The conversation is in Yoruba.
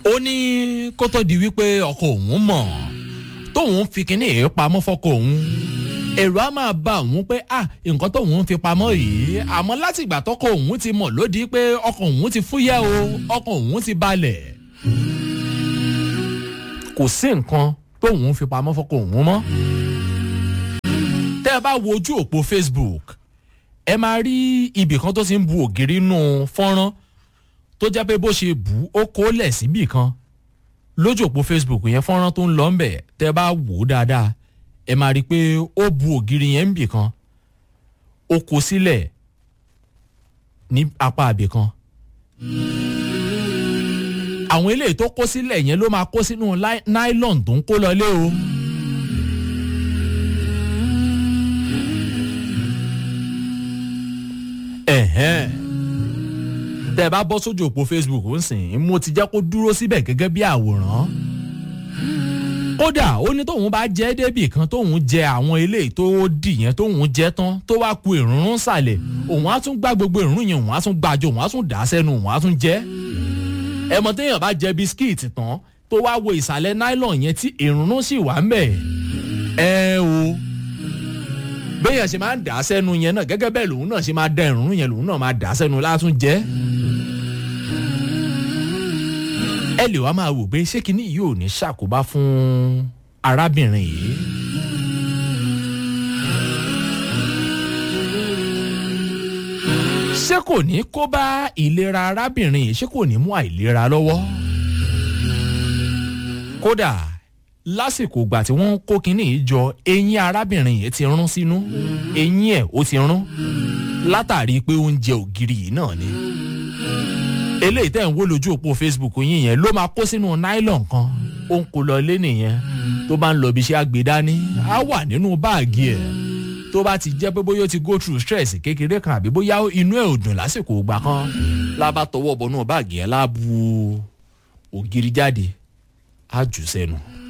ó ní kó tó di wípé ọkọ òun mọ̀ tóun fi kinní èé pamọ́ fọ́kọ òun èrò á máa bá òun pé ah nǹkan tóun fi pamọ́ yìí àmọ́ láti ìgbà tọkọ òun ti mọ̀ lódì pé ọkọ òun ti fúyẹ́ o ọkọ òun ti balẹ̀ kò sí nǹkan tóun fi pamọ́ fọ́kọ òun mọ́ tẹ́ ẹ bá wo ojú òpó facebook ẹ máa rí ibì kan tó ti ń bu ògiri nù fọ́nrán tó jẹ́ pé bó ṣe bù ó kó lẹ̀ síbì kan lójú òpó facebook yẹn fọ́nrán tó ń lọ ńbẹ̀ tẹ́ ẹ bá wò ó dáadáa ẹ máa rí i pé ó bu ògiri yẹn ńbì kan ó kó sílẹ̀ ní apá àbì kan àwọn eléyìí tó kó sílẹ̀ yẹn ló máa kó sínú nylon tó ń kó lọlé o. ẹ̀hẹ́n tẹ́ ẹ bá bọ́ sójú òpó facebook ń sìn mo ti jẹ́ kó dúró síbẹ̀ gẹ́gẹ́ bí àwòrán kódà ó ní tóun bá jẹ́ débì kan tóun jẹ àwọn eléyìí tó dì yẹn tóun jẹ tán tó wá ku ìrúnrún sàlẹ̀ òun á tún gbá gbogbo ìrún yẹn òun á tún gbàjọ òun á tún dà á sẹ́nu òun á tún jẹ́ ẹmọ téèyàn bá jẹ bisikíìtì tán tó wá wo ìsàlẹ̀ nylon yẹn tí ìrúnrún sì wà ń bẹ̀ ẹ o béèyàn ṣe máa ń dà á sẹ́nu yẹn náà gẹ́gẹ́ bẹ́ẹ̀ lòun náà ṣe máa da ìrúnrún yẹn lòun náà máa dà á sẹ́nu látún jẹ́ ẹ lè wá máa wò pé ṣé kinní yìí ò ní ṣàkóbá fún arábìnrin yìí. ṣé kò ní kó bá ìlera arábìnrin yìí ṣé kò ní mú àìlera lọ́wọ́. kódà lásìkò ìgbà tí wọ́n ń kó kinní yìí jọ eyín arábìnrin yìí ti rún sínú eyín ẹ̀ ó ti rún látàrí pé oúnjẹ ògiri yìí náà ni eléyìí tẹ̀ ń wó lójú òpó facebook yín yẹn ló máa kó sínú nylon kan ó ń kó lọ lé nìyẹn tó bá ń lọ ibi iṣẹ́ àgbédání á wà nínú báàgì ẹ̀ tó bá ti jẹ́ pé bóyá ó ti go through stress kékeré kan àbí bóyá inú ẹ̀ ò dùn lásìkò ìgbà kan lábá tọwọ́ bọnú báàgì ẹ̀ láàbù ògiri jáde á jù sẹ́nu.